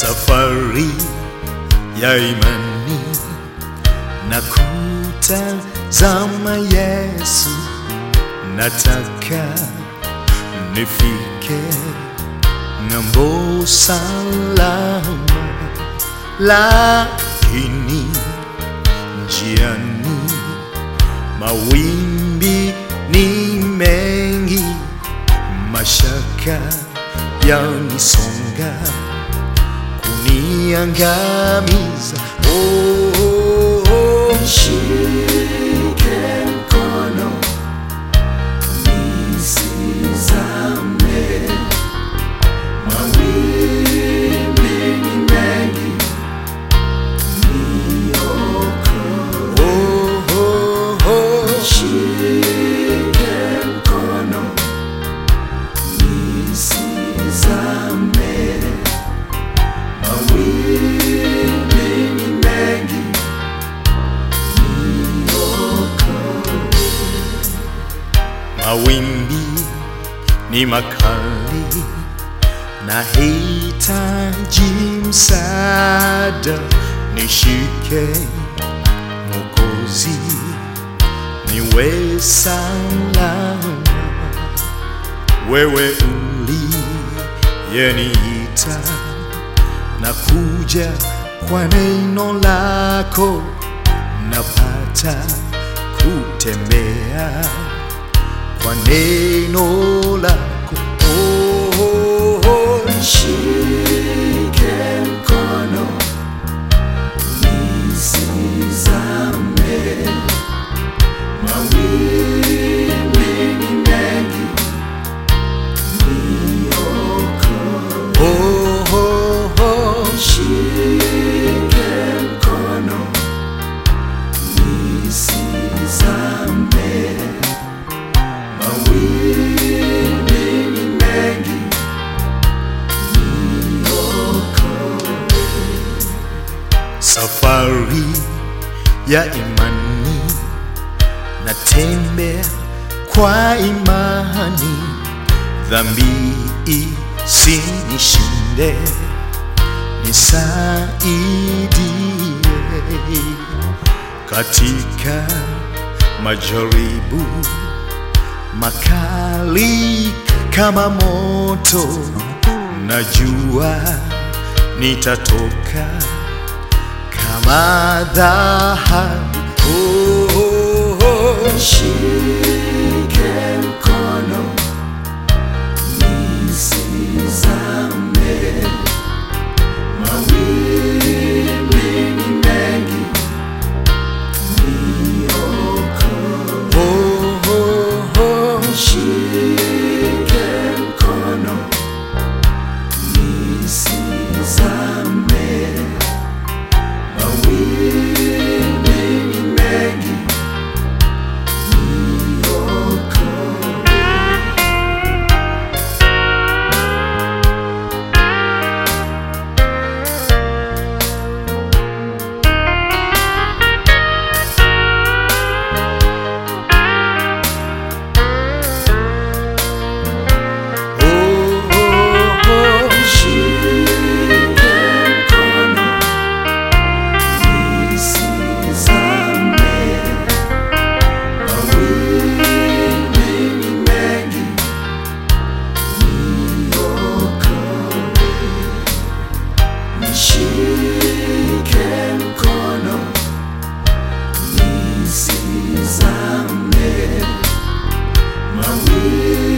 safari ya imani na kutazama Yesu, nataka nifike ng'ambo salama, lakini njiani mawimbi ni mengi, mashaka yanisonga kuniangamiza. Oh, oh, oh. Shike mkono nisizame, mawimbi ni mengi, niokoe. Oh, oh, oh. Shike mkono nisizame, mawimbi ni mengi, Mawimbi ni makali, nahitaji msaada, nishike Mwokozi, niwe salama. Wewe uliyeniita na kuja kwa neno lako, napata kutembea kwa neno lako. Oh, oh, oh. Shike mkono nisizame, mawimbi ni mengi, niokoe. Oh, oh, oh. Shike mkono nisizame, mawimbi ni mengi, Safari ya imani, natembea kwa imani, dhambi isinishinde, nisaidie katika majaribu makali kama moto, najua nitatoka kama dhahabu. Oh, oh, oh. Shike mkono nisizame, mawimbi ni mengi, niokoe. Oh, oh, oh. Shike mkono nisizame, mawimbi ni mengi, niokoe. Oh, oh, oh. Shike mkono nisizame, mawimbi ni mengi, niokoe. Nishike mkono nisizame, mawimbi